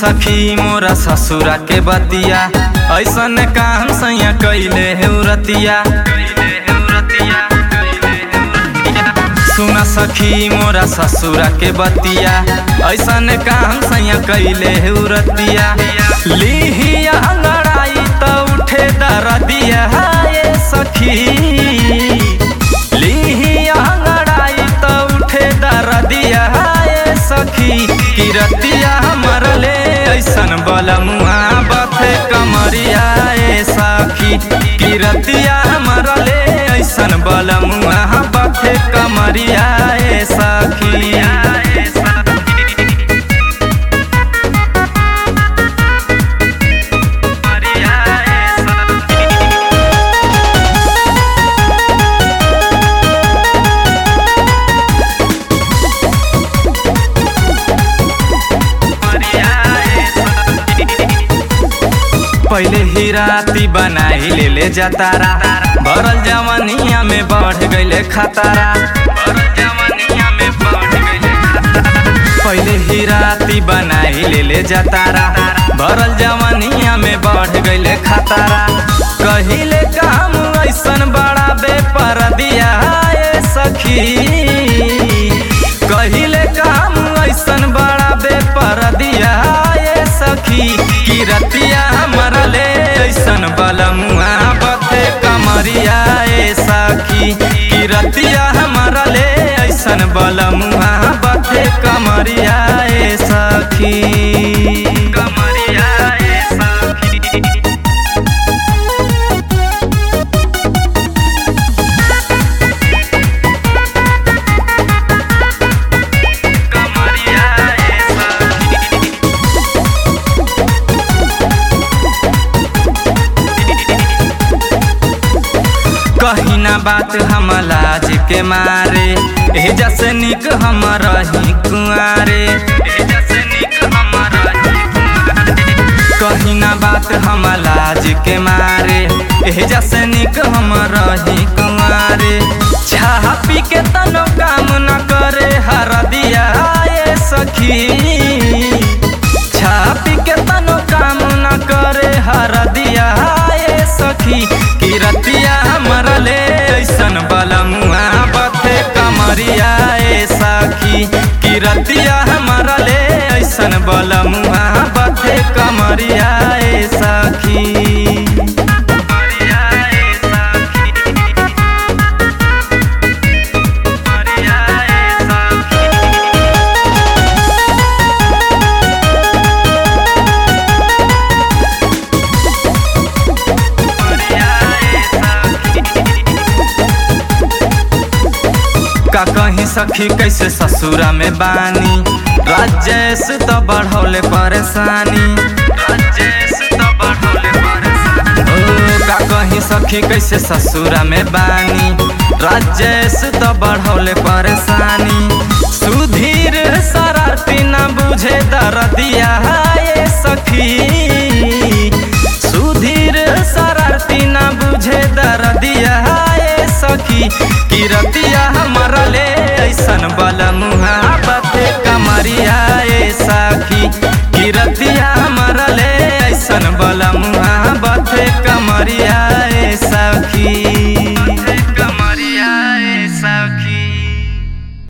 सखी मोरा ससुरा के बतिया ऐसन काम सैया कैले है रतिया सुन सखी मोरा ससुरा के बतिया ऐसन काम सैया कैले है रतिया लिहिया लड़ाई त उठे दरदिया ये सखी लिहिया लड़ाई त उठे दरदिया ये सखी किरतिया मरले ऐसन बलमुआ बथे कमरिया ए सखी किरतिया मरले ऐसन बलमुआ बथे कमरिया ए सखी पहले ही राती बनाई ले ले जातारा भरल जवनिया में बढ़ गईले खतारा पहले ही राती बनाई ले ले जातारा भरल जवनिया में बढ़ गईले खतारा कहिले काम ऐसन बड़ा बेपर दिया ए सखी कहिले काम ऐसन बड़ा बेपर दिया ए सखी किरतिया मरले ऐसन बलमुआ बथे कमरिया ए सखी किरतिया मरले ऐसन बलमुआ बथे कमरिया ए सखी कमरिया ए सखी कमरिया ए सखी कही ना बात हम लाज के मारे एजा से निक हम रही कुआरे कही ना बात हम लाज के मारे एजा से निक हम रही कुआरे छा पी के तनो काम न करे हर दिया ए सखी छापी के तनो काम न करे हर दिया ए सखी किरतिया मरले ऐसन बलमुआ बथे कमरिया ए सखी किरतिया मरले ऐसन बलमुआ बथे कमरिया ए सखी कमरिया ए सखी कमरिया ए सखी का कहीं सखी कैसे ससुरा में बानी राजेश तो बढ़ौले परेशानी राजेश तो बढ़ौले परेशानी ओ का कहीं सखी कैसे ससुरा में बानी राजेश तो बढ़ौले परेशानी सुधीर शरारती न बुझे दर्दिया ये सखी सुधीर शरारती न बुझे दर्दिया ये सखी किरतिया